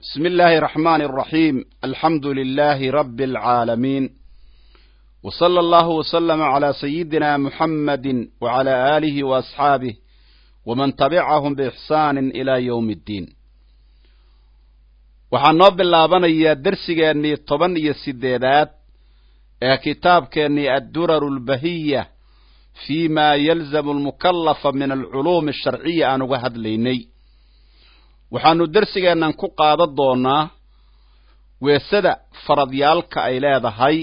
بسم الله الرحمن الرحيم الحمد لله رب العالمين وصلى الله وسلم على سيدنا محمد وعلى آله وأصحابه ومن تبعهم بإحسان إلى يوم الدين waxaan noo bilaabanayaa dersigeennii toban iyo sideedaad ee kitaabkeennii adduraru lbahiya fi ma yalzamu almukallafa min alculuumi asharciya aan uga hadlaynay waxaanu dersigeennan ku qaadan doonaa weesada faradyaalka ay leedahay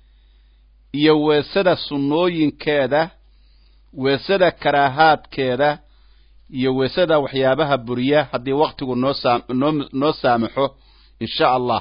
iyo weesada sunnooyinkeeda weesada karaahaadkeeda iyo weesada waxyaabaha buriya haddii waktigu noo saa noo noo saamaxo insha allah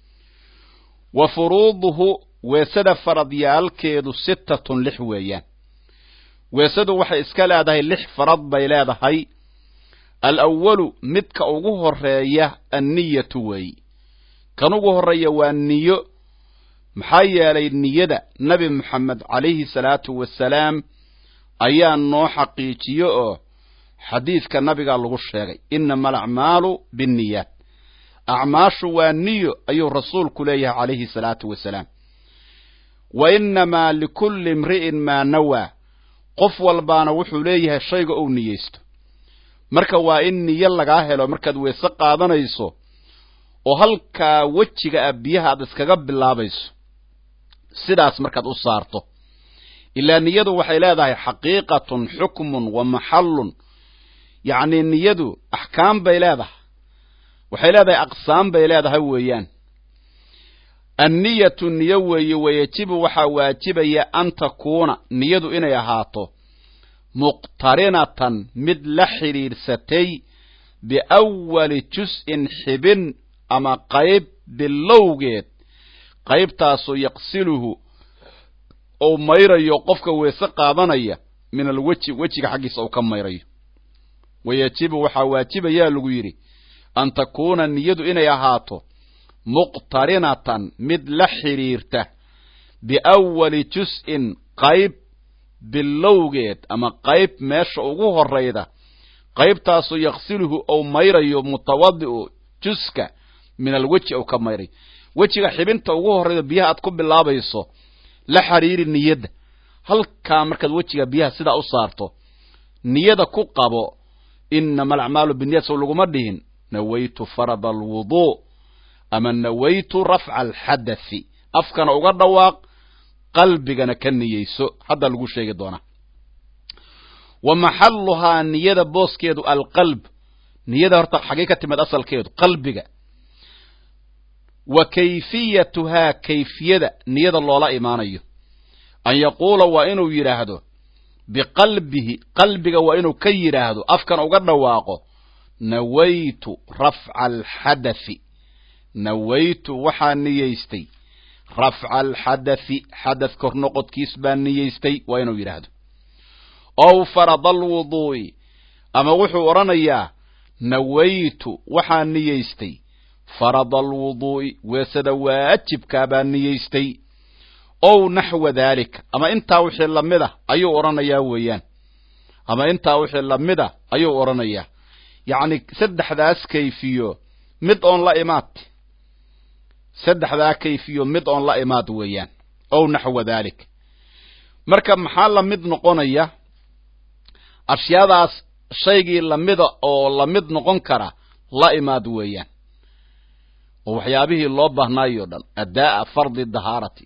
wa furuuduhu weesada faradyaalkeedu sittatun lix weeyaan weesadu waxay iska leedahay lix farad bay leedahay alawalu midka ugu horeeya anniyatu weey kan ugu horreeya waa niyo maxaa yeelay niyada nebi moxamed calayhi salaatu wasalaam ayaa noo xaqiijiyo oo xadiidka nabigaa lagu sheegay inama alacmaalu binniyaat acmaashu waa niyo ayuu rasuulku leeyahay calayhi salaatu wasalaam wa innamaa likulli imri'in maa nawaa qof walbaana wuxuu leeyahay shayga uu niyeysto marka waa in niyo lagaa helo markaad weese qaadanayso oo halkaa wejiga ah biyaha aad iskaga bilaabayso sidaas markaad u saarto ilaa niyadu waxay leedahay xaqiiqatun xukmun wa maxallun yacnii niyadu axkaam bay leedahay waxay leedahay aqsaam bay leedahay weeyaan anniyatu niyo weeye wayajibu waxaa waajibaya an takuuna niyadu inay ahaato muqtarinatan mid la xidhiidhsatay biawali jus-in xibin ama qayb bilowgeed qaybtaasoo yaqsiluhu ou mayrayo qofka weese qaadanaya min alweji wejiga xaggiisa uu ka mayrayo wayajibu waxaa waajibayaa lagu yidhi an takuuna niyadu inay ahaato muqtarinatan mid la xidhiirta biawali jus-in qayb bilowgeed ama qayb meesha ugu horayda qaybtaasoo yaqsiluhu ou mayrayo mutawadi'u juska min alweji ou ka mayrayo wejiga xibinta ugu horrayda biyaha aad ku bilaabayso la xiriiri niyadda halkaa markaad wejiga biyaha sidaa u saarto niyada ku qabo inama alacmaalu binniyat sow laguma dhihin nawaytu farada alwuduu ama nawaytu rafca alxadathi afkana uga dhawaaq qalbigana ka niyeyso hadda lagu sheegi doonaa wa maxalluhaa niyada booskeedu alqalb niyada horta xaggay ka timid asalkeedu qalbiga wa kayfiyatuhaa kayfiyada niyada loola imaanayo an yaquula waa inuu yidhaahdo biqalbihi qalbiga waa inuu ka yidhaahdo afkana uga dhawaaqo nawaytu rafca alxadathi nawaytu waxaa niyeystay rafca alxadathi xadath kor noqodkiis baa niyeystay waa inuu yidhaahdo ow farada alwuduu'i ama wuxuu odhanayaa nawaytu waxaa niyeystay farada alwuduu'i weesada waajibkaa baa niyeystay ow naxwa daalika ama intaa wixii lamid a ayuu odhanayaa weeyaan ama intaa wixii lamid a ayuu odhanayaa yacni saddexdaas kayfiyo mid oon la imaad saddexdaa kayfiyo mid oon la imaad weeyaan ow naxwa daalik marka maxaa la mid noqonaya ashyaadaas shaygii lamida oo la mid noqon kara la imaad weeyaan oo waxyaabihii loo baahnaayoo dhan addaa'a fardi dahaarati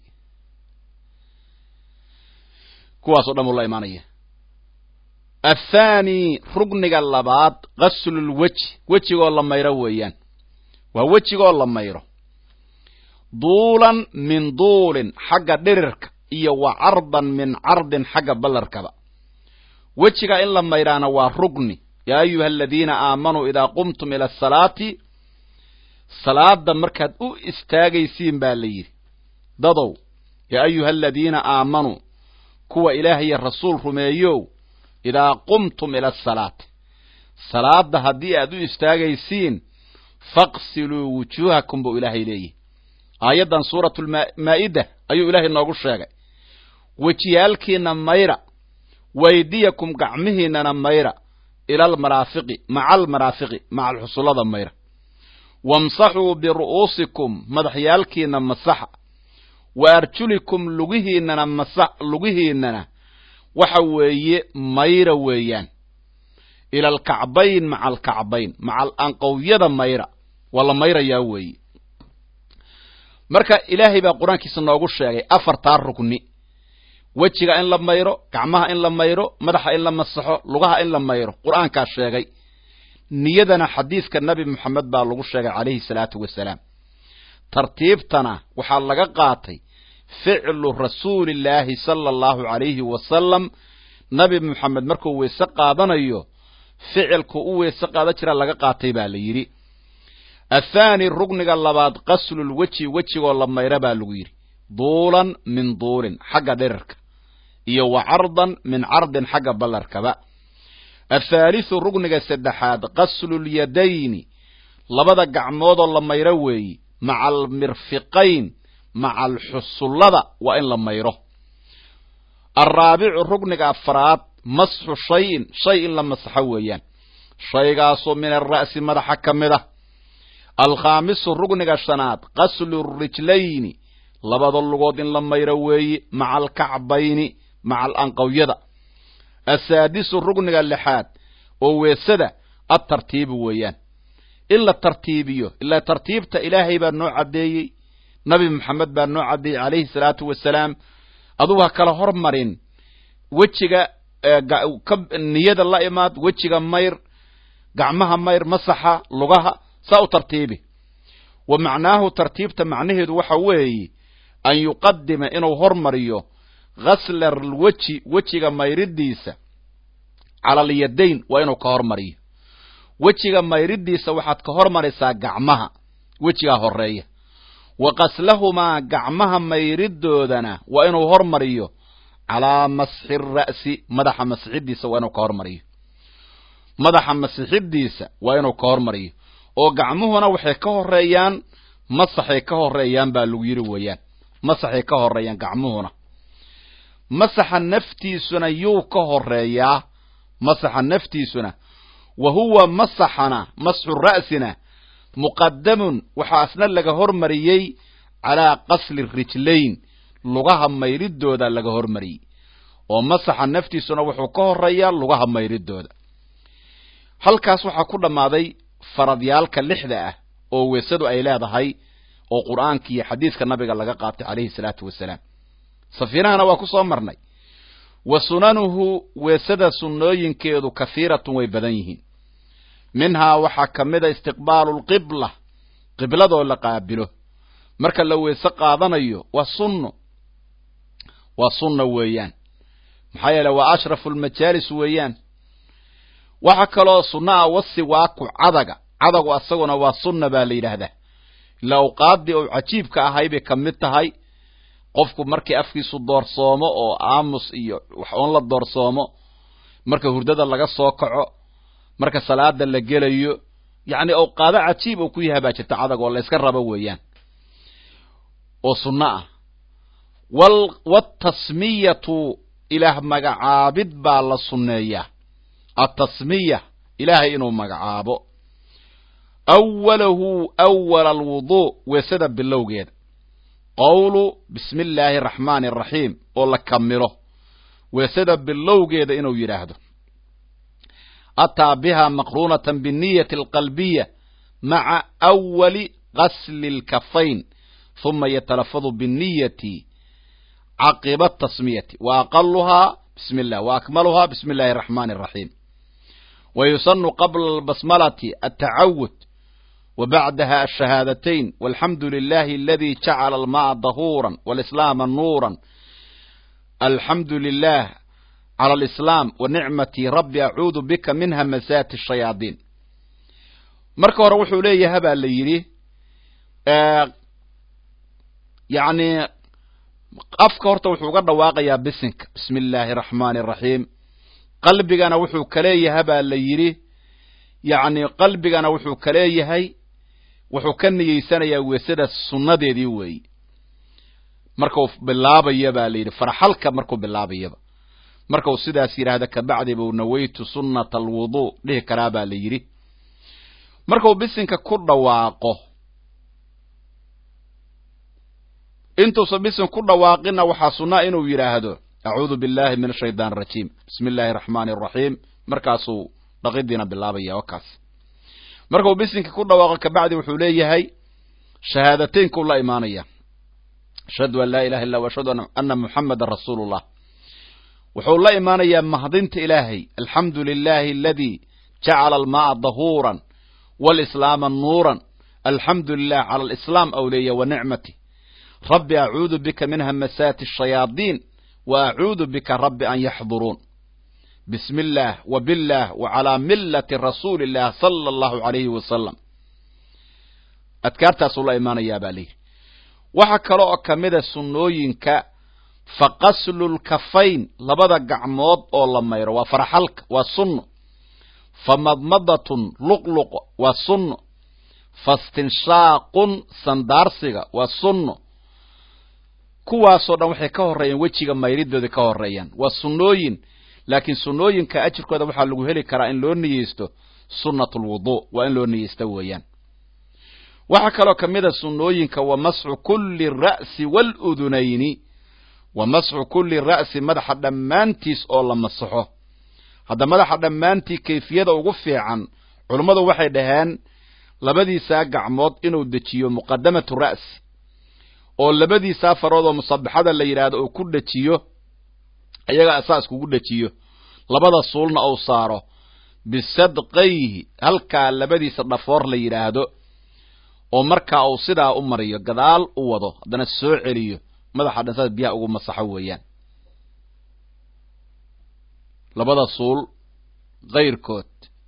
kuwaasoo dhan buu la imaanaya athaani rugniga labaad qaslulweji wejigoo la mayro weeyaan waa wejigoo la mayro duulan min duulin xagga dhirirka iyo wa cardan min cardin xagga ballarkaba wejiga in la mayraana waa rugni yaa ayuha aladiina aamanuu idaa qumtum ila asalaati salaada markaad u istaagaysiin baa la yidhi dadow yaa ayuha aladiina aamanuu kuwa ilaah iyo rasuul rumeeyow idaa qumtum ila asalaati salaada haddii aad u istaagaysiin faqsiluu wujuuhakum buu ilaahay leeyihi aayaddan suuratulmaa'ida ayuu ilaahay noogu sheegay wejiyaalkiina mayra waydiyakum gacmihiinana mayra ila almaraafiqi maca almaraafiqi maca alxusullada mayra wamsaxuu biru'uusikum madaxyaalkiina masaxa wa arjulikum lugihiinana masa lugihiinana waxa weeye mayra weeyaan ila alkacbayn maca alkacbayn maca anqowyada mayra waa la mayrayaa weeye marka ilaahay baa qur-aankiisa noogu sheegay afartaa rugni wejiga in la mayro gacmaha in la mayro madaxa in la masaxo lugaha in la mayro qur-aankaa sheegay niyadana xadiidka nebi moxamed baa lagu sheegay calayhi salaatu wasalaam tartiibtana waxaa laga qaatay ficlu rasuulillaahi sala allahu calayhi wasalam nabi moxamed markuu weyse qaadanayo ficilku u weyse qaadan jiraa laga qaatay baa la yidhi athaani rugniga labaad qaslulweji wejigoo la mayra baa lagu yidhi duulan min duulin xagga dhirirka iyo wa cardan min cardin xagga ballarkaba athaalithu rugniga saddexaad qaslulyadayni labada gacmoodoo la mayro weeye maca almirfiqayn maca alxusullada waa in la mayro alraabicu rugniga afraad masxu shayin shay in la masaxo weeyaan shaygaasoo min alra'si madaxa ka mid ah alkhaamisu rugniga shanaad qaslu rijlayni labada lugood in la mayro weeye maca alkacbayni maca alanqowyada asaadisu rugniga lixaad oo weesada adtartiibu weeyaan in la tartiibiyo ilaa tartiibta ilaahay baa noo caddeeyey nabi moxamed baa noo caddeeyey calayhi salaatu wasalaam adugu ha kala hormarin wejiga niyada la imaad wejiga mayr gacmaha mayr masaxa lugaha saa u tartiibi wa macnaahu tartiibta macnaheedu waxa weeye an yuqadima inuu hormariyo ghasla alweji wejiga mayridiisa cala alyadayn waa inuu ka hormariyo wejiga mayridiisa waxaad ka hormaraysaa gacmaha wejigaa horeeya wa qaslahumaa gacmaha mayridoodana waa inuu hormariyo calaa masxi ra'si madaxa masixidiisa waa inuu ka hormariyo madaxa masixidiisa waa inuu ka hormariyo oo gacmuhuna waxay ka horeeyaan masaxay ka horeeyaan baa lagu yidhi weeyaan masaxay ka horeeyaan gacmuhuna masaxa naftiisuna yuu ka horeeyaa masaxa naftiisuna wa huwa masaxana masxu ra'sina muqadamun waxaa asna laga hormariyey calaa qasli rijlayn lugaha mayridooda laga hormariyey oo masaxa naftiisuna wuxuu ka horeeyaa lugaha mayridooda halkaas waxaa ku dhammaaday faradyaalka lixda ah oo weesadu ay leedahay oo qur'aanka iyo xadiiska nabiga laga qaatay calayhi salaatu wasalaam safiinahana waa ku soo marnay wa sunanuhu weesada sunnooyinkeedu kahiiratun way badan yihiin minhaa waxaa ka mid a istiqbaalu lqibla qibladoo la qaabilo marka la weese qaadanayo waa sunno waa sunna weeyaan maxaa yeele waa ashrafu lmajaalis weeyaan waxa kaloo sunna ah wasiwaaku cadaga cadagu asaguna waa sunna baa la yidhaahdaa ilaa awqaaddii ou cajiibka ahay bay ka mid tahay qofku markii afkiisu doorsoomo oo aamus iyo wax oon la doorsoomo marka hurdada laga soo kaco marka salaada la gelayo yacni awqaado cajiib oo ku yahay baa jirta cadag oo la yska rabo weeyaan oo sunno ah waaltasmiyatu ilaah magacaabid baa la sunneeyaa altasmiya ilaahay inuu magacaabo awalahu awala alwuduu weesada bilowgeeda qowlu bismi illaahi araxmaani araxiim oo la kamilo weesada bilowgeeda inuu yidhaahdo ataa biha maqruunatan binniyati alqalbiya maca awali qasli lkafayn huma yatalafadu binniyati caqiba tasmiyati wa aqaluhaa bismi illah wa akmaluhaa bismi illahi araxmaani araxiim wa yusanu qabla albasmalati altacawud wa bacdaha ashahaadatayn walxamdu lilahi aladi jacala alma'a dahuuran walislaama nuuran alxamdu lilah cala alislaam wa nicmatii rabbi acuudu bika min hamasaati ashayaadiin marka hore wuxuu leeyaha baa la yidhi yacni afka horta wuxuu uga dhawaaqayaa bisinka bismi illaahi araxmaani araxiim qalbigana wuxuu kaleeyaha baa la yidhi yacni qalbigana wuxuu kaleeyahay wuxuu ka niyeysanayaa weesada sunnadeedii weeyi markuu bilaabaya baa la yidhi farxalka markuu bilaabayaba markau sidaas yidhaahda kabacdi buu nawaytu sunnata alwuduu dhihi karaa baa la yidhi markuu bisinka ku dhawaaqo intuusan bisin ku dhawaaqinna waxaa sunnaa inuu yidhaahdo acuudu billahi min ashaytaan arajiim bismi illaahi araxmaani araxiim markaasuu dhaqidiina bilaabaya wakaas markuu bisinka ku dhawaaqo kabacdi wuxuu leeyahay shahaadateynku la imaanaya ashhadu an laa ilaha illa ashhadu ana muxamadan rasuulu llah wuxuu la imaanayaa mahdinta ilaahay alxamdu lilahi aladii jacala almaaa dahuuran walislaama nuuran alxamdu lilah cala alislaam aw leeya wa nicmati rabbi acuudu bika min hamasaati ashayaadiin wa acuudu bika rabbi an yaxduruun bismi illaah wa billah wa calaa millati rasuuli illah sala allahu alayhi wasalam adkaartaasuu la imaanayaa baa layidhi waxaa kale oo ka mida sunnooyinka fa qaslulkafayn labada gacmood oo la mayro waa faraxalka waa sunno fa madmadatun luqluq waa sunno fastinshaaqun sandaarsiga waa sunno kuwaasoo dhan waxay ka horreeyaan wejiga mayridooda ka horreeyaan waa sunnooyin laakiin sunnooyinka ajirkooda waxaa lagu heli karaa in loo niyeysto sunnat lwuduu waa in loo niyeysto weeyaan waxaa kaloo ka mid a sunnooyinka wa masxu kulli ra'si waaludunayni wa masxu kulli ra'si madaxa dhammaantiis oo la masaxo hadda madaxa dhammaantii kayfiyada ugu fiican culummadu waxay dhaheen labadiisaa gacmood inuu dejiyo muqadamatu ra'si oo labadiisaa farood oo musabaxada la yidhaahdo uu ku dhejiyo iyaga asaas kugu dhejiyo labada suulna uu saaro bisadqayhi halkaa labadiisa dhafoor la yidhaahdo oo markaa uu sidaa u mariyo gadaal u wado haddana soo celiyo madaxa dhan saas biyaha ugu masaxo weeyaan labada suul kayrkood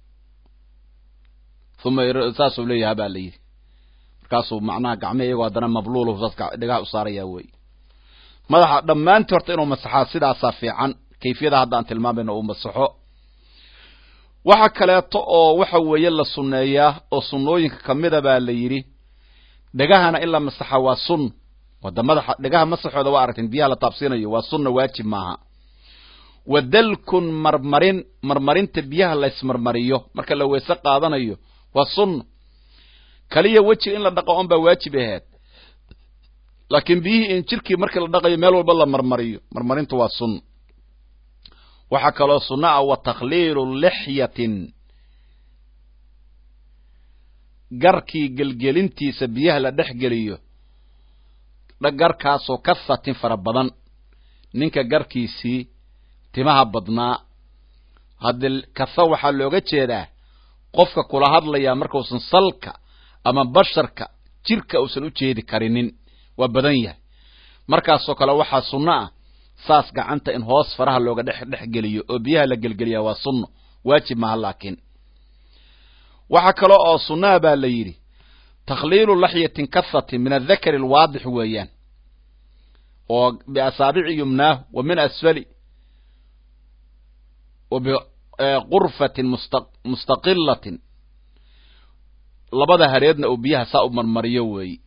uma saasuu leeyaha baa la yidhi markaasuu macnaha gacmihi iyagoo haddana mabluuluhu saas dhigaha u saarayaa wey madaxa dhammaantii horta inuu masaxaa sidaasaa fiican kayfiyada hadda aan tilmaamayno uu masaxo waxa kaleeto oo waxa weeye la sunneeyaa oo sunnooyinka kamida baa la yidhi dhegahana in la masaxa waa sun wada madaxa dhegaha masaxooda waa aragteen biyaha la taabsiinayo waa sunna waajib maaha wa dalkun marmarin marmarinta biyaha la ismarmariyo marka la weyse qaadanayo waa sunna kaliya wejiga in la dhaqo on baa waajib ahayd laakiin biyihii in jirkii markii la dhaqayo meel walba la marmariyo marmarintu waa sunna waxaa kaloo sunna ah wa takhliilu lixyatin garkii gelgelintiisa biyaha la dhex geliyo garkaasoo kasatin fara badan ninka garkiisii timaha badnaa haddii kasa waxaa looga jeedaa qofka kula hadlayaa markausan salka ama basharka jirka uusan u jeedi karinin waa badan yahay markaasoo kale waxaa sunno ah saas gacanta in hoos faraha looga dhex dhex geliyo oo biyaha la gelgeliyaa waa sunno waajib maaha laakiin waxaa kale oo sunnaha baa la yidhi takhliilu laxyatin kahatin min adakari alwaadix weeyaan oo biasaabici yumnaahu wa min asfali wa biqurfatin mustaqilatin labada hareedna uu biyaha saa u marmariyo weeyi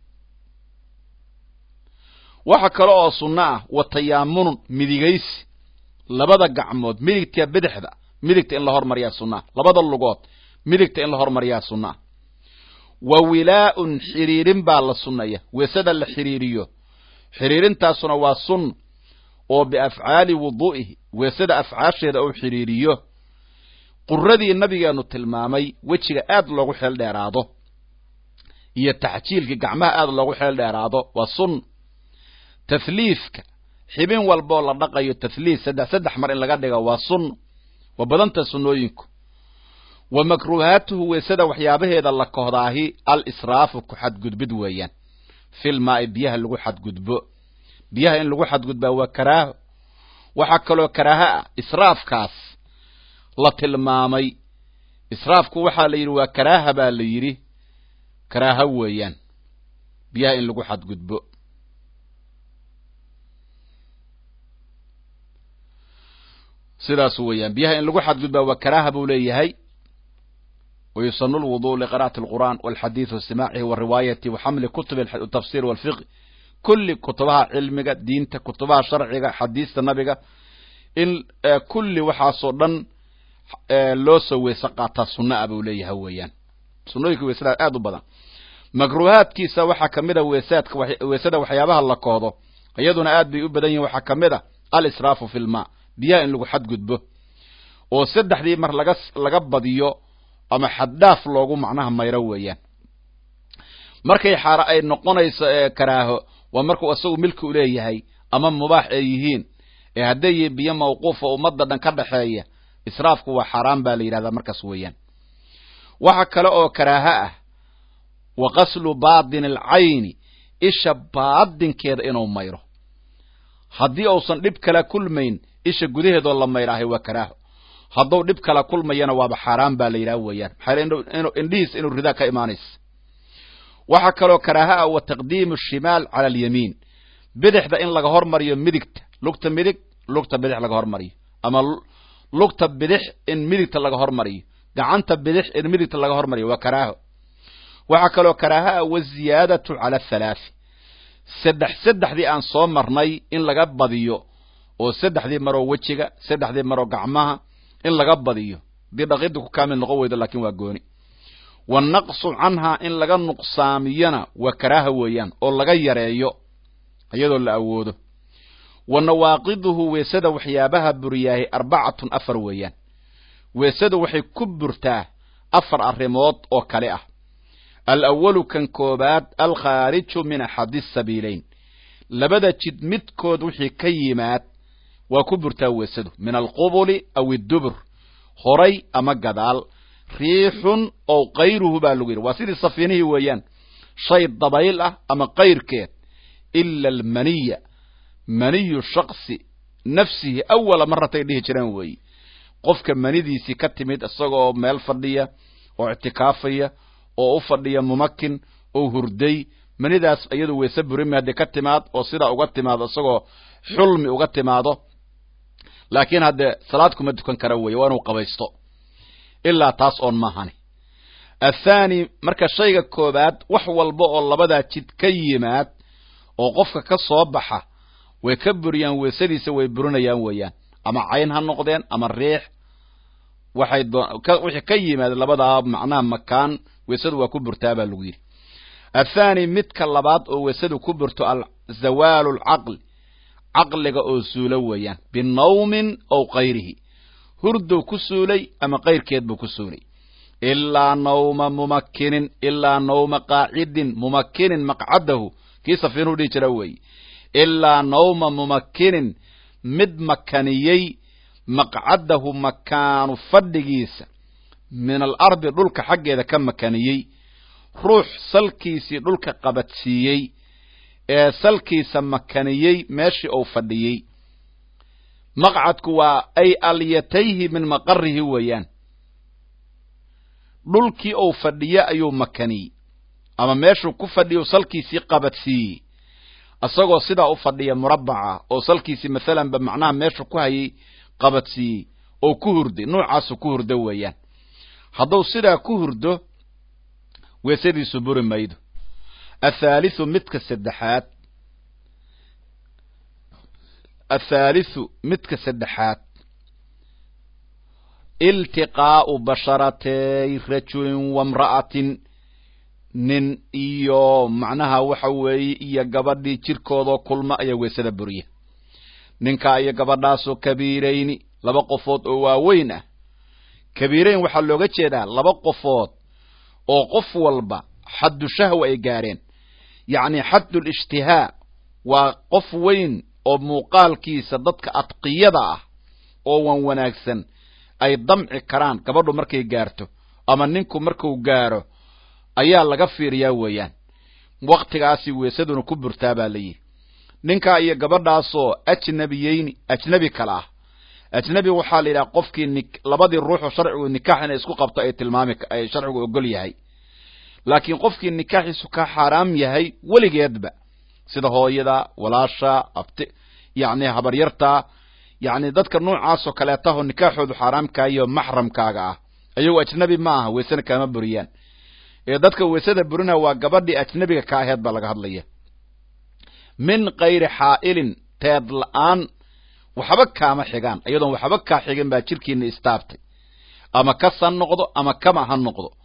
waxa kale oo sunno ah wa tayaamunun midigaysi labada gacmood midigta bidixda midigta in la hormariyaa sunnaa labada lugood midigta in la hormariyaa sunnaa wa wilaa'un xiriirin baa la sunnaya weesada la xiriiriyo xiriirintaasuna waa sunna oo biafcaali wuduu'ihi weesada afcaasheeda uu xiriiriyo quradii nabigeenu tilmaamay wejiga aad loogu xeel dheeraado iyo taxjiilkii gacmaha aad loogu xeel dheeraado waa sunna tahliifka xibin walboo la dhaqayo tahliif saddex saddex mar in laga dhiga waa sunna waa badanta sunnooyinku wa makruuhaatuhu weesada waxyaabaheeda la kohdaahi al israafu ku xadgudbid weeyaan filmaa'i biyaha lagu xadgudbo biyaha in lagu xadgudbaa waa karaaho waxaa kaloo karaaho ah israafkaas la tilmaamay israafku waxaa la yidhi waa karaaha baa la yidhi karaaho weeyaan biyaha in lagu xadgudbo sidaas weeyaan biyaha in lagu xadgudbaa waa karaaha buu leeyahay ويسن الوضوء لقراءة القرآن والحديث واستماعه والرواية وحمل كتب التفسير والفقه كل كتبها علمك دينك كتبها شرعك حديث النبي إن كل وحاصدا لو سوي سقاط السنة أبو ليه هويان sunnooyinka weesada aad u badan makruuhaadkiisa waxaa ka mid a weesaadka weesada waxyaabaha la koodo iyaduna aad bay u badan yihin waxaa ka mid a al-israafu fi lmaa biyaha in lagu xadgudbo oo saddexdii mar laga laga badiyo ama xaddhaaf loogu macnaha mayro weeyaan markay xaara ay noqonayso karaaho waa markuu isagu milki u leeyahay ama mubaax ay yihiin ee hadday yihiin biyo mawquufa ummadda dhan ka dhaxeeya israafku waa xaaraan baa la yidhahdaa markaas weeyaan waxa kale oo karaaho ah wa qaslu baatini alcayni isha baadinkeeda inuu mayro haddii uusan dhib kala kulmayn isha gudaheedoo la mayraahay waa karaaho hadduu dhib kala kulmayana waaba xaaraan baa la yidhaha weeyaan maxaa indhihiis inuu ridaa ka imaanaysa waxaa kaloo karaaha ah wa taqdiimu shimaal cala alyamiin bidixda in laga hormariyo midigta lugta midig lugta bidix laga hormariyo ama lugta bidix in midigta laga hormariyo gacanta bidix in midigta laga hormariyo waa karaaho waxaa kaloo karaaha ah waziyaadatu cala athalaati saddex saddexdii aan soo marnay in laga badiyo oo saddexdii maroo wejiga saddexdii maroo gacmaha in laga badiyo hadii dhaqidda ku kaamil noqon weydo laakiin waa gooni wanaqsu canhaa in laga nuqsaamiyona waa karaaha weeyaan oo laga yareeyo iyadoo la awoodo wa nawaaqiduhu weesada waxyaabaha buriyaahay arbacatun afar weeyaan weesadu waxay ku burtaa afar arrimood oo kale ah alawalu kan koobaad alkhaariju min axadi sabiileyn labada jid midkood wixii ka yimaad waa ku burtaa weesadu min alqubuli aw iddubur horay ama gadaal riixun ow kayruhu baa lagu yidhi waa sidii safiinihii weeyaan shay dabayl ah ama kayrkeed ila almaniya maniyu shaksi nafsihi awala maratay dhihi jireen weeye qofka manidiisii ka timid isagoo meel fadhiya oo ictikaafaya oo u fadhiya mumakin oo hurday manidaas iyadu weese burimi hadday ka timaad oo sidaa uga timaado isagoo xulmi uga timaado laakiin haddee salaad kuma dukan kara weeye waa inuu qabaysto ilaa taas oon maahani athaani marka shayga koobaad wax walba oo labadaa jid ka yimaad oo qofka ka soo baxa way ka buriyaan weesadiisa way burinayaan weeyaan ama cayn ha noqdeen ama riix waxay wixii ka yimaad labadaa macnaha makaan weesadu waa ku burtaa baa lagu yidhi athaani midka labaad oo weesadu ku burto zawaalu lcaqli caqliga oo suulo weeyaan binawmin ow kayrihi hurdow ku suulay ama kayrkeed buu ku suulay ilaa nawma mumakinin ilaa nawma qaacidin mumakinin maqcadahu kii safiinuhu dhihi jira weeye ilaa nawma mumakinin mid makaniyey maqcadahu makaanu fadhigiisa min alardi dhulka xaggeeda ka makaniyey ruux salkiisii dhulka qabadsiiyey ee salkiisa makaniyey meeshii uu fadhiyey maqcadku waa ay alyatayhi min maqarihi weeyaan dhulkii uu fadhiye ayuu makaniyey ama meeshuu ku fadhiya salkiisii qabadsiiyey isagoo sidaa u fadhiya murabbaca oo salkiisii maalanba macnaha meeshuu ku hayay qabadsiiyey oo ku hurday nuucaasu ku hurdo weeyaan hadduu sidaa ku hurdo weesadiisu buri maydo athaalithu midka saddexaad athaalithu midka saddexaad iltiqaa'u basharatay rajulin wamra'atin nin iyo macnaha waxa weeye iyo gabadhii jirkoodoo kulma ayaa weesada buriya ninkaa iyo gabadhaasoo kabiirayni laba qofood oo waaweyn ah kabiirayn waxaa looga jeedaa laba qofood oo qof walba xaddu shahwa ay gaareen yacni xaddul ishtihaa waa qof weyn oo muuqaalkiisa dadka adqiyada ah oo wan wanaagsan ay damci karaan gabadhu markay gaarto ama ninku marku gaaro ayaa laga fiiriyaa weeyaan waktigaasi weesaduna ku burtaa baa la yidhi ninkaa iyo gabadhaasoo ajnabiyeyni ajnebi kale ah ajnebi waxaa la yidhaha qofkii ni labadii ruuxoo sharcigu nikaax inay isku qabto ay tilmaami ay sharcigu ogol yahay laakiin qofkii nikaaxiisu ka xaaraam yahay weligeedba sida hooyada walaasha abti yacni habaryarta yacni dadka noocaasoo kaleetaho nikaaxoodu xaaraamkaayo maxramkaaga ah ayagoo ajnebi ma aha weesena kaama buriyaan ee dadka weesada burina waa gabadhii ajnebiga ka aheed baa laga hadlaya min kayri xaa'ilin teed la-aan waxba kaama xigaan iyadoon waxba kaa xigin baa jirkiina istaabtay ama kas ha noqdo ama kama ha noqdo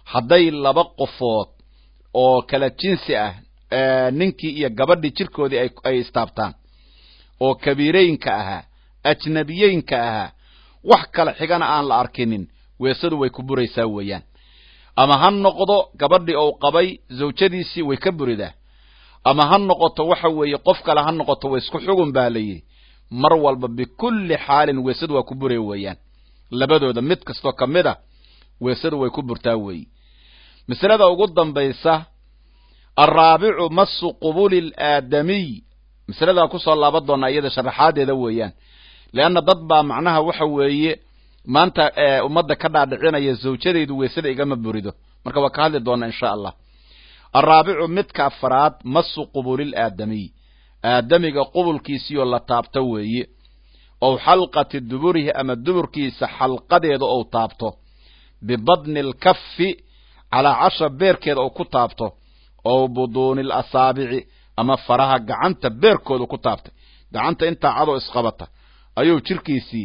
hadday laba qofood oo kala jinsi ah ninkii iyo gabadhii jirkoodii ay istaabtaan oo kabiireynka ahaa ajnabiyeynka ahaa wax kala xigana aan la arkinin weesadu way ku buraysaa weeyaan ama ha noqdo gabadhii ou qabay zawjadiisii way ka buridaa ama ha noqoto waxa weeye qof kale ha noqoto way isku xugun baa la yidhi mar walba bikulli xaalin weesadu waa ku buray weeyaan labadooda mid kastoo ka mid a weesadu way ku burtaa weeyi masalada ugu dambaysa alraabicu masu qubuli alaadamiy masaladaa kusoo laaban doonaa iyada sharaxaadeeda weeyaan leanna dad baa macnaha waxa weeye maanta ummadda ka dhaadhicinaya zawjadaydu weysada igama burido marka waa ka hadli doonaa insha allah alraabicu midka afaraad masu qubulil aadamiy aadamiga qubulkiisiioo la taabto weeye ow xalqati duburihi ama duburkiisa xalqadeeda ou taabto bibadni alkafi calaa casha beerkeeda ou ku taabto ow buduuni alasaabici ama faraha gacanta beerkooda ku taabtay gacanta intaa cadoo isqabata ayuu jirkiisii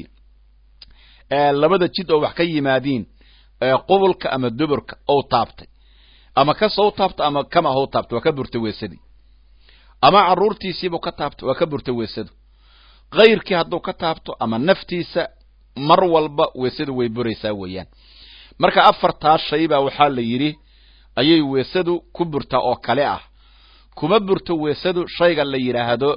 labada jid oo wax ka yimaadiin qubulka ama duburka ou taabtay ama kasou taabto ama kama hou taabto waa ka burtay weesadii ama carruurtiisiibuu ka taabto waa ka burtay weesadu kayrkii hadduu ka taabto ama naftiisa mar walba weesadu way buraysaa weeyaan marka afartaas shay baa waxaa la yidhi ayay weesadu ku burtaa oo kale ah kuma burto weesadu shayga la yidhaahdo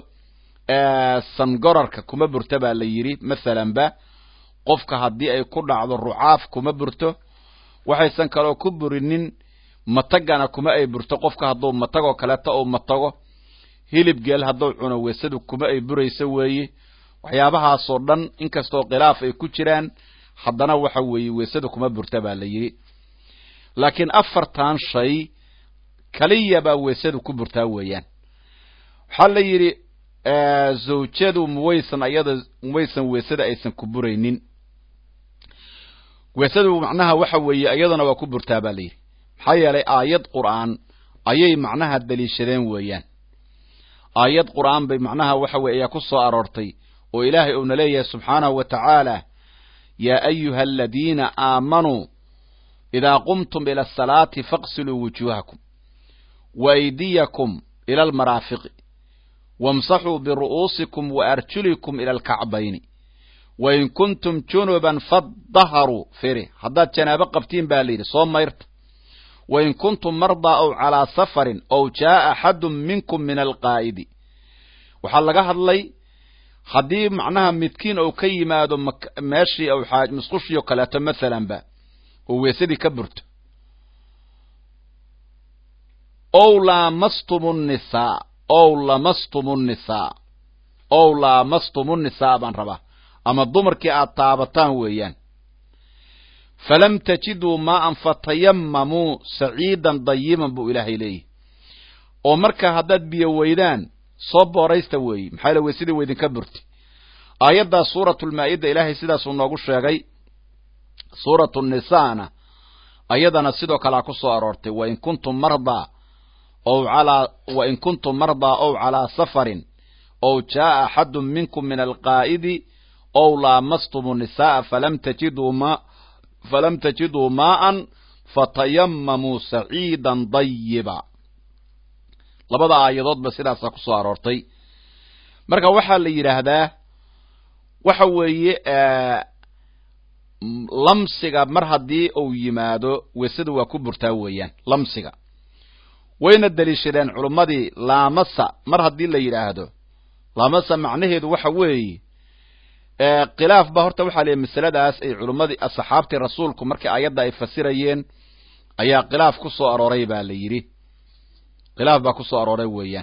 sangorarka kuma burta baa la yidhi masalanba qofka haddii ay ku dhacdo rucaaf kuma burto waxaysan kaloo ku burinin matagana kuma ay burto qofka hadduu matagoo kaleeto uu matago hilib geel hadduu cuno weesadu kuma ay burayso weeye waxyaabahaasoo dhan inkastoo khilaaf ay ku jiraan haddana waxa weeye weesada kuma burta baa la yidhi laakiin afartan shay kaliya baa weesadu ku burtaa weeyaan waxaa la yidhi zawjadu muwaysan ayada muwaysan weesada aysan ku buraynin weesadu macnaha waxa weeye iyaduna waa ku burtaa baa la yidhi maxaa yeelay aayad qur'aan ayay macnaha daliishadeen weeyaan aayad qur'aan bay macnaha waxa weye ayaa ku soo aroortay oo ilaahay uuna leeyahay subxaanahu wa tacaala yaa ayuha aladiina aamanuu idaa qumtum ila asalaati faqsiluu wujuuhakum wa aydiyakum ila almaraafiqi wamsaxuu biru'uusikum wa arjulikum ila alkacbayni wain kuntum junuban fadaharuu firi haddaad janaabo qabtiin baa la yidhi soo mayrta wain kuntum mardaa ow calaa safarin ow jaa'a axadun minkum min alqaa'idi waxaa laga hadlay haddii macnaha midkiin ou ka yimaado meeshii ou musqushio kaleeto masalanba oo weesadii ka burto ow laamastumu nnisaa ow lamastumu nnisaa ow laamastumu nnisaa baan rabaa ama dumarkii aad taabataan weeyaan falam tajiduu maa'an fatayamamuu saciidan dayiban buu ilaahay leeyahy oo markaa haddaad biyo weydaan soo booraysta weeye maxaa yaele weysadii waydinka burti aayaddaa suuratulmaa'ida ilaahay sidaasuu noogu sheegay suuratu nisaana ayadana sidoo kalea ku soo aroortay wain kuntum mardaa ow calaa wain kuntum mardaa ow calaa safarin ow jaa'a axadun minkum min alqaa'idi ow laamastumu nisaaa falam tajiduu ma falam tajiduu maa'an fatayamamuu saciidan dayiba labada aayadoodba sidaasaa ku soo aroortay marka waxaa la yidhaahdaa waxa weeye lamsiga mar haddii uu yimaado weesadu waa ku burtaa weeyaan lamsiga wayna deliishadeen culummadii laamasa mar haddii la yidhaahdo laamasa macnaheedu waxa weeye khilaaf ba horta waxaa leeyahy masaladaas ay culummadii asxaabtii rasuulku markii aayadda ay fasirayeen ayaa khilaaf ku soo arooray baa la yidhi khilaaf baa ku soo arooray weeyaan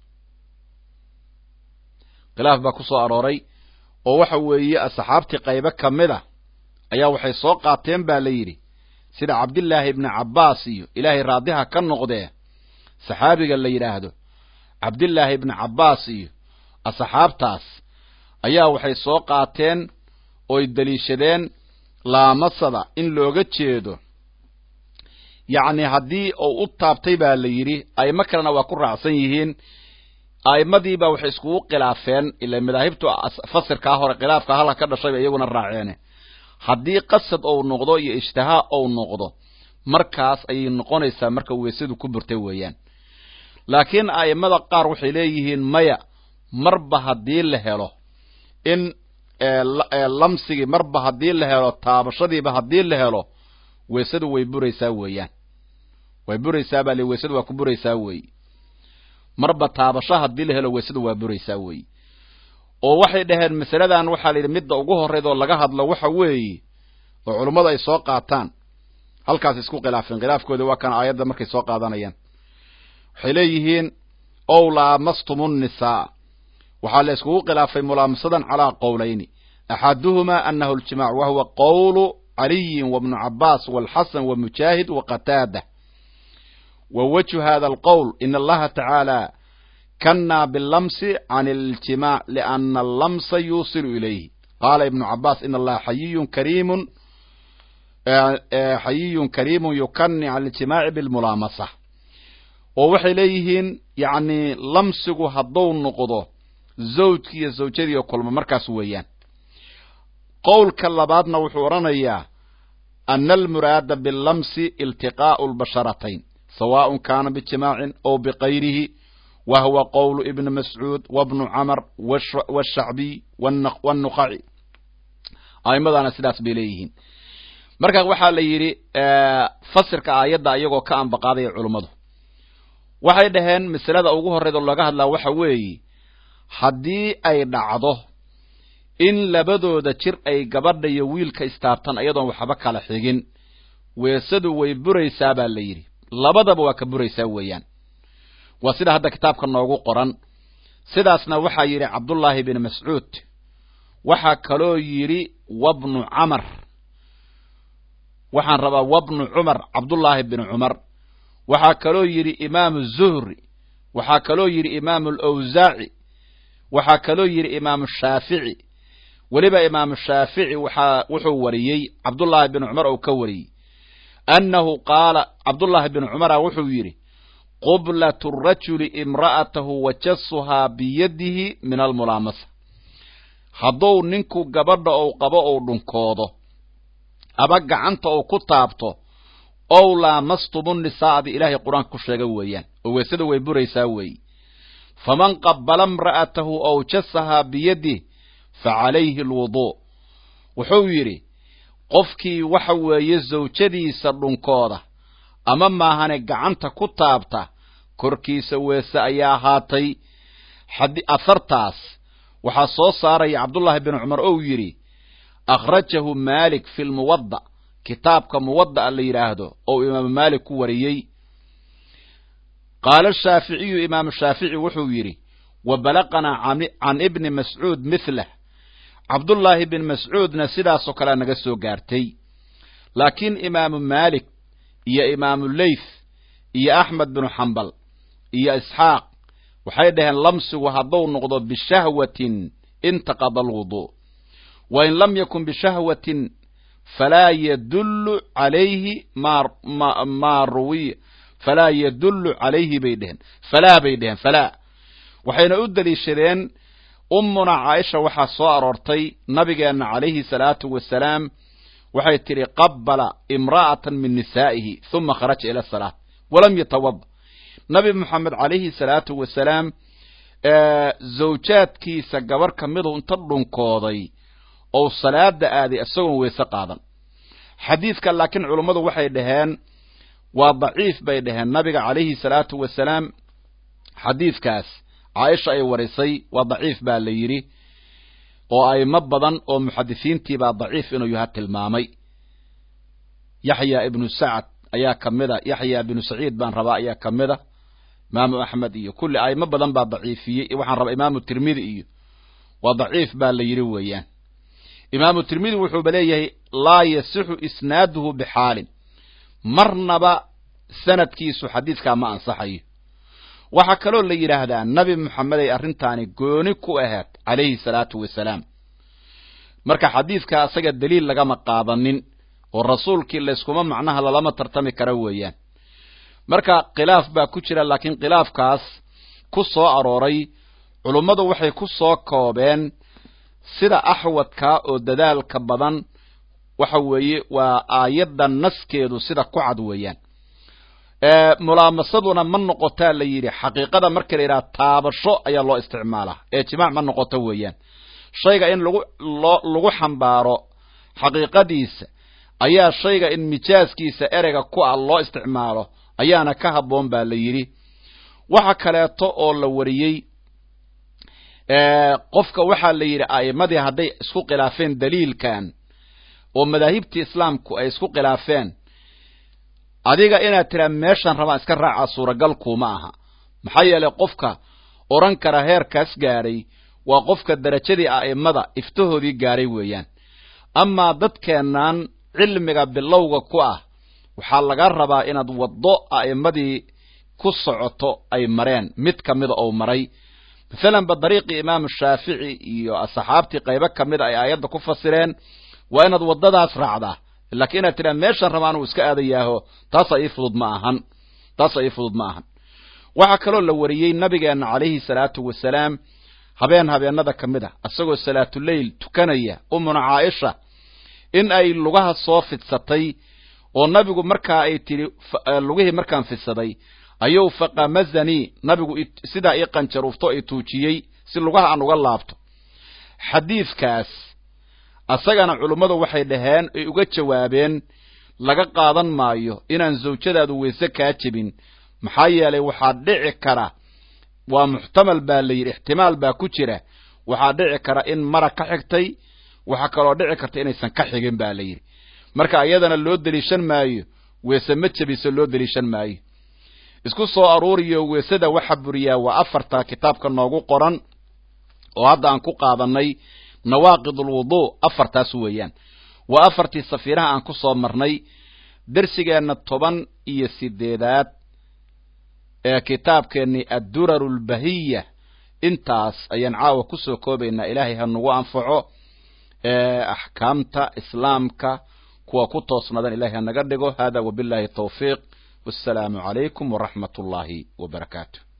khilaaf baa ku soo arooray oo waxa weeye asxaabtii qaybo ka mid a ayaa waxay soo qaateen baa la yidhi sida cabdillaahi ibni cabbaas iyo ilaahay raadiha ka noqdee saxaabiga la yidhaahdo cabdillaahi ibni cabbaas iyo asxaabtaas ayaa waxay soo qaateen oy deliishadeen laamasada in looga jeedo yacni haddii uu u taabtay baa la yidhi a'imo kalena waa ku raacsan yihiin a'imadiibaa waxay iskugu khilaafeen ila madaahibtu fasirkaa hore khilaafka halka ka dhashayba iyaguna raaceene haddii qasad ou noqdo iyo ijtihaa ou noqdo markaas ayay noqonaysaa marka weysadu ku burtay weeyaan laakiin a'immada qaar waxay leeyihiin maya marba haddii la helo in lamsigii marba haddii la helo taabashadiiba haddii la helo weysadu way buraysaa weeyaan way buraysaa baa li weysadu waa ku buraysaa weeye marba taabasho haddii la helo weysadu waa buraysaa weeye oo waxay dhaheen masaladan waxaa la yidhi midda ugu horrayd oo laga hadlo waxa weeye oo culummadu ay soo qaataan halkaas isku khilaafeen khilaafkooda waa kan aayadda markay soo qaadanayaan waxay leeyihiin ow laamastumu nnisaa waxaa la iskugu khilaafay mulaamasadan calaa qowlayni axaduhumaa anahu aljimaac wa huwa qowlu caliyin wabnu cabaas walxasan wamujaahid waqataada wa wajhu hada alqowl in allaha tacaala kanaa bilamsi can aljimaac liana allamsa yuusilu ilayhi qaala ibnu cabaas in allaha xayiyun kariimun xayiyun kariimun yukani can aljimaaci bilmulaamasa oo waxay leeyihiin yacni lamsigu hadduu noqdo zawjki iyo zawjadii oo kulma markaas weeyaan qowlka labaadna wuxuu odhanayaa ana almuraada bilamsi iltiqaa'u lbasharatayn sawaaء kaana bijimaacin ow bikayrihi wa huwa qowlu ibni mascuud wabnu camar washacbiy wاnnuqaci a'imadana sidaas bay leeyihiin marka waxaa la yidhi fasirka aayadda iyagoo ka ambaqaadaya culummadu waxay dhaheen masalada ugu horreyd oo laga hadlaa waxa weeye haddii ay dhacdo in labadooda jir ay gabadha iyo wiilka istaabtan iyadoon waxba kala xigin weesadu way buraysaa baa la yidhi labadaba waa ka buraysaa weeyaan waa sida hadda kitaabka noogu qoran sidaasna waxaa yidhi cabdullaahi bin mascuud waxaa kaloo yidhi wabnu camar waxaan rabaa wabnu cumar cabdullaahi bin cumar waxaa kaloo yidhi imaamu zuhri waxaa kaloo yidhi imaamu alawsaaci waxaa kaloo yidhi imaamu shaafici weliba imaamu shaafici waxaa wuxuu wariyey cabdullaahi bin cumar oo ka wariyey annahu qaala cabdullaahi bin cumara wuxuu yidhi qublatu rajuli imra'atahu wajasuhaa biyadihi min almulaamasa hadduu ninku gabadha ou qabo ou dhunkoodo aba gacanta ou ku taabto ow laamastumu nisaa'di ilaahay qur-aanka ku sheega weeyaan oo weysada way buraysaa weeye faman qabbala imra'atahu ow jasahaa biyadih fa calayhi alwuduu wuxuu yidhi qofkii waxa weeye zawjadiisa dhunkooda ama maahane gacanta ku taabta korkiisa weese ayaa ahaatay asartaas waxaa soo saaraya cabdullaahi bin cumar ou yidhi akhrajahu maalik fi lmuwadda kitaabka muwadda'a la yidhaahdo ou imaamu maalik ku wariyey qaala shaaficiyu imaamu shaafici wuxuu yidhi wa balaqanaa can ibni mascuud mithlah cabdullaahi bin mascuudna sidaasoo kalea naga soo gaartay laakiin imaamu maalik iyo imaamu leyth iyo axmed binu xambal iyo isxaaq waxay dhaheen lamsigu hadduu noqdo bishahwatin intaqada alwuduu wa in lam yakun bishahwatin falaa yadullu calayhi maa ruwiya falaa yadullu calayhi bay dheheen falaa bay dheheen falaa waxayna u deliishadeen ummuna caaisha waxaa soo aroortay nabigeenna calayhi salaatu wasalaam waxay tidhi qabbala imra'atan min nisaa'ihi huma kharaja ila asalaat walam yatawada nabi moxamed calayhi salaatu wasalaam zawjaadkiisa gabarh ka midu inta dhunkooday ou salaada aaday isagoon weyse qaadan xadiidka laakiin culummadu waxay dhaheen waa daciif bay dhaheen nabiga calayhi salaatu wasalaam xadiidkaas caaisha ay warisay waa daciif baa la yidhi oo aymo badan oo muxadisiintii baa daciif inuu yaha tilmaamay yaxya ibnu sacad ayaa ka mida yaxya ibnu saciid baan rabaa ayaa ka mida imaamu axmed iyo kulli aymo badan baa daciifiyey waxaan rabaa imaamu tirmidi iyo waa daciif baa la yidhi weeyaan imaamu tirmidi wuxuuba leeyahay laa yasixu isnaaduhu bixaalin marnaba sanadkiisu xadiidkaa ma ansaxayo waxaa kaloo la yidhaahdaa nabi moxamed ay arrintaani gooni ku ahayd calayhi salaatu wasalaam marka xadiidka asaga daliil lagama qaadanin oo rasuulkii layskuma macnaha lalama tartami kara weeyaan marka khilaaf baa ku jira laakiin khilaafkaas ku soo arooray culummadu waxay ku soo koobeen sida axwadkaa oo dadaalka badan waxa weeye waa aayadda naskeedu sida ku cad weeyaan mulaamasaduna ma noqotaa la yidhi xaqiiqada marka la yidhaha taabasho ayaa loo isticmaalaa ee jimaac ma noqoto weeyaan shayga in lagu loo lagu xambaaro xaqiiqadiisa ayaa shayga in mijaaskiisa ereyga ku ah loo isticmaalo ayaana ka habboon baa la yidhi waxa kaleeto oo la wariyey qofka waxaa la yidhi a'immadii hadday isku khilaafeen daliilkan oo madaahibtii islaamku ay isku khilaafeen adiga inaad tiraa meeshan rabaan iska raacaa suuragal kuuma aha maxaa yeelay qofka odhan kara heerkaas gaadhay waa qofka darajadii a'immada iftahoodii gaadhay weeyaan amaa dadkeennan cilmiga bilowga ku ah waxaa laga rabaa inaad waddo a'immadii ku socoto ay mareen mid ka mida ou maray masalan ba dariiqii imaamu shaafici iyo asxaabtii qaybo ka mida ay aayadda ku fasireen waa inaad waddadaas raacdaa laakiin inaad tidhaha meeshan rabaan uu iska aadayaaho taasa ii fudud ma ahan taasa ii fudud ma ahan waxaa kaloo la wariyey nabigeenna calayhi salaatu wasalaam habeen habeenada ka mid a isagoo salaatuleyl tukanaya umuna caaisha in ay lugaha soo fidsatay oo nabigu markaa ay tidhi lugihii markaan fidsaday ayuu faqamazanii nabigu sidaa ii qanjaruufto i tuujiyey si lugaha aan uga laabto xadiidkaas asagana culummadu waxay dhaheen ay uga jawaabeen laga qaadan maayo inaan zawjadaadu weyse kaa jebin maxaa yeelay waxaa dhici kara waa muxtamal baa la yidhi ixtimaal baa ku jira waxaa dhici kara in mara ka xigtay waxaa kaloo dhici karta inaysan ka xigin baa la yidhi marka iyadana loo deliishan maayo weese ma jebiso loo deliishan maayo isku soo aruuriyo weesada waxa buriyaa waa afarta kitaabka noogu qoran oo hadda aan ku qaadanay nawaaqid alwuduu afartaas weeyaan waa afartii safiiraha aan ku soo marnay dersigeenna toban iyo sideedaad ee kitaabkeennii adduraru lbahiya intaas ayaan caawa kusoo koobaynaa ilaahay ha nagu anfaco axkaamta islaamka kuwa ku toosnadan ilahay ha naga dhigo hada wabillahi tawfiiq wassalaamu calaykum waraxmat ullaahi wabarakaatu